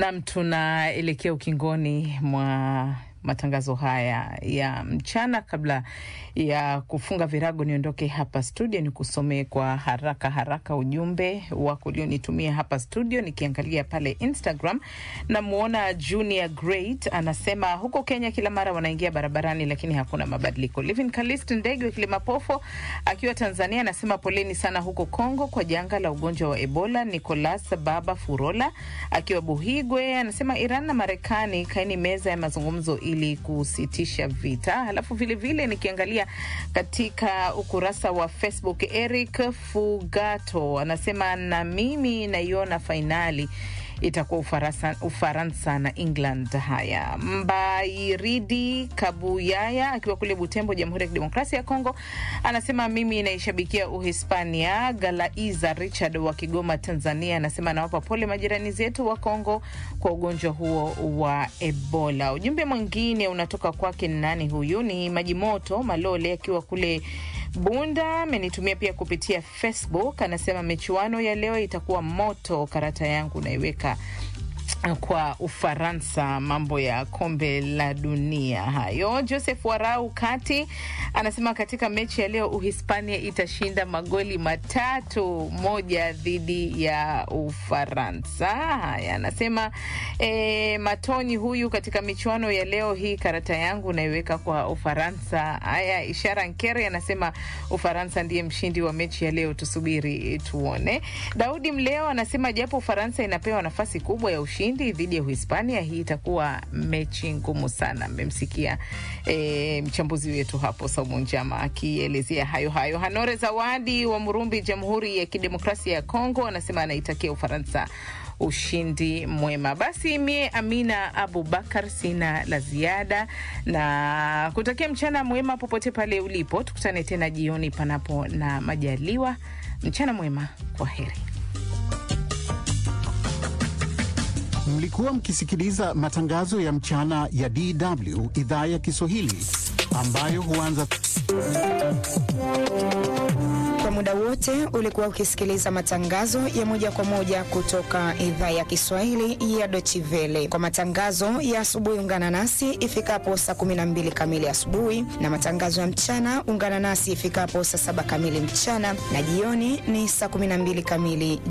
Nam, tunaelekea ukingoni mwa matangazo haya ya mchana. Kabla ya kufunga virago, niondoke hapa studio, ni kusomee kwa haraka haraka ujumbe wako ulionitumia hapa studio. Nikiangalia pale Instagram, namwona Junior Great anasema huko Kenya kila mara wanaingia barabarani, lakini hakuna mabadiliko. Livin Kalist Ndege wa Kilimapofo akiwa Tanzania anasema poleni sana huko Kongo kwa janga la ugonjwa wa Ebola. Nicolas Baba Furola akiwa Buhigwe anasema Iran na Marekani kaini meza ya mazungumzo ili kusitisha vita. Halafu vilevile nikiangalia katika ukurasa wa Facebook, Eric Fugato anasema na mimi naiona fainali itakuwa Ufaransa, Ufaransa na England. Haya, Mbairidi Kabuyaya akiwa kule Butembo, Jamhuri ya Kidemokrasia ya Kongo, anasema mimi naishabikia Uhispania. Galaiza Richard wa Kigoma, Tanzania, anasema anawapa pole majirani zetu wa Kongo kwa ugonjwa huo wa Ebola. Ujumbe mwingine unatoka kwake, nani huyu? Ni Majimoto Malole akiwa kule Bunda amenitumia pia kupitia Facebook, anasema michuano ya leo itakuwa moto. Karata yangu naiweka kwa Ufaransa, mambo ya kombe la dunia hayo. Joseph Warau Kati anasema katika mechi ya leo Uhispania itashinda magoli matatu moja dhidi ya Ufaransa. Haya, anasema e, Matoni huyu katika michuano ya leo hii, karata yangu naiweka kwa Ufaransa. Haya, Ishara Nkere anasema Ufaransa ndiye mshindi wa mechi ya leo, tusubiri tuone. Daudi Mleo anasema japo Ufaransa inapewa nafasi kubwa ya ushindi dhidi ya Uhispania, hii itakuwa mechi ngumu sana. Mmemsikia e, mchambuzi wetu hapo Saumu Njama akielezea hayo hayo. Hanore Zawadi wa Murumbi, Jamhuri ya Kidemokrasia ya Kongo, anasema anaitakia Ufaransa ushindi mwema. Basi mie Amina Abubakar sina la ziada na kutakia mchana mwema popote pale ulipo. Tukutane tena jioni panapo na majaliwa. Mchana mwema, kwa heri. Mlikuwa mkisikiliza matangazo ya mchana ya DW idhaa ya Kiswahili ambayo huanza kwa muda wote. Ulikuwa ukisikiliza matangazo ya moja kwa moja kutoka idhaa ya Kiswahili ya Deutsche Welle. Kwa matangazo ya asubuhi, ungana nasi ifikapo saa 12 kamili asubuhi, na matangazo ya mchana ungana nasi ifikapo saa 7 kamili mchana, na jioni ni saa 12 kamili